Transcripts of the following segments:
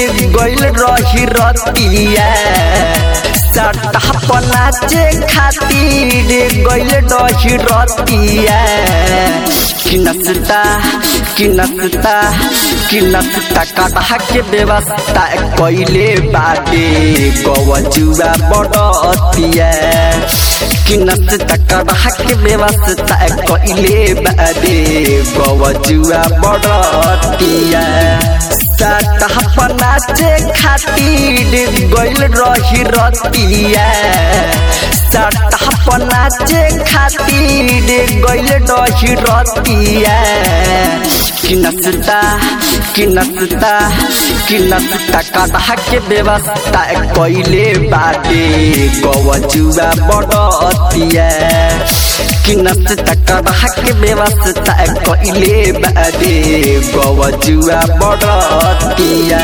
गइल रही रतिया सटा पनाचे खातिर गइल रही रतिया कि नसता कि नसता कि नसता कटा के व्यवस्था कइले बाटे गवजुआ बड़तिया कि नसता कटा के व्यवस्था कइले बाटे गवजुआ बड़तिया सटा पनाचे खातिर गइल रही रतिया सटा पनाचे खातिर गइल रही रतिया कि नसता कि नसता कि नसता कटा के व्यवस्था कइले बाटे गवजुआ बड़तिया कि नसता कटा के व्यवस्था कइले बाटे गवजुआ बड़तिया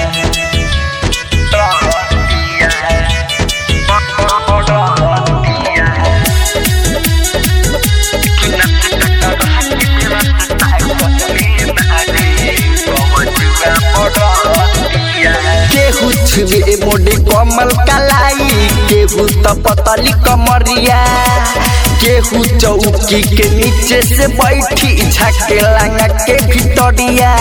केहू छुए मोटे कमल कलाई केहू तो पतली कमरिया केहू चौकी के नीचे से बैठी झके लंगा के भितरिया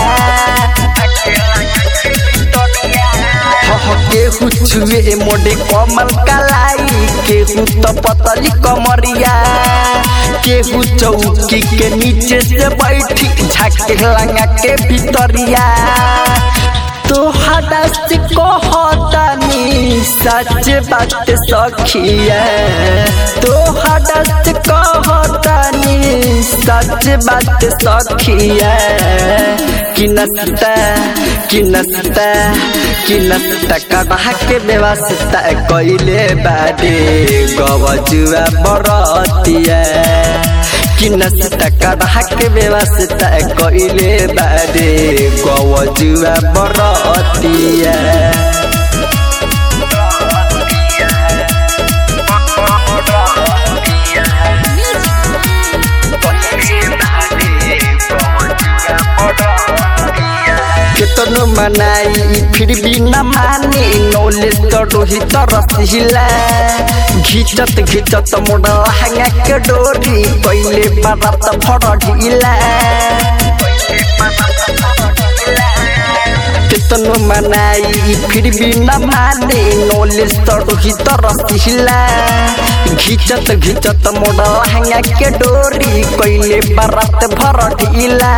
केहू छुए मोटे कमल कलाई केहू तो पतली कमरिया केहू चौकी के नीचे से बैठी झके लंगा के भितरिया तो हदस कहतानी सच बात सखिया तो हदस कहतानी सच बात सखिया कि नसता कि नसता कि नसता कटा के व्यवस्था कइले बाटे गवजुआ बरतिया कि नसता कटा के व्यवस्था कइले बाटे गवजुआ बरतिया केतनो मनाई फिर भी न मानी नॉलेज तो रोहित रसिला घिचत घिचत मोड़ा लहंगा के डोरी पहले बारात भर ढीला केतनो मनाई फिर भी न मानी नॉलेज तो रोहित रसिला घिचत घिचत मोड़ा लहंगा के डोरी पहले बारात भर ढीला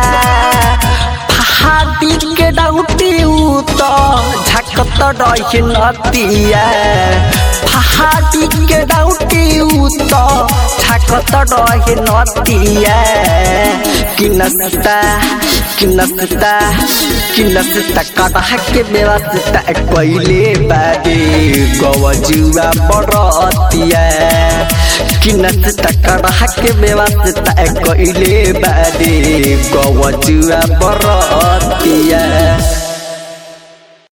हाथी के डाउटी तो झकत रही नतिया हाथी के डाउटी तो झकत रही नतिया कि नसता कि नसता कि नसता कटा के व्यवस्था कइले बाटे गवजुआ बड़तिया कि नसता कटा के व्यवस्था कइले बाटे गवजुआ बड़तिया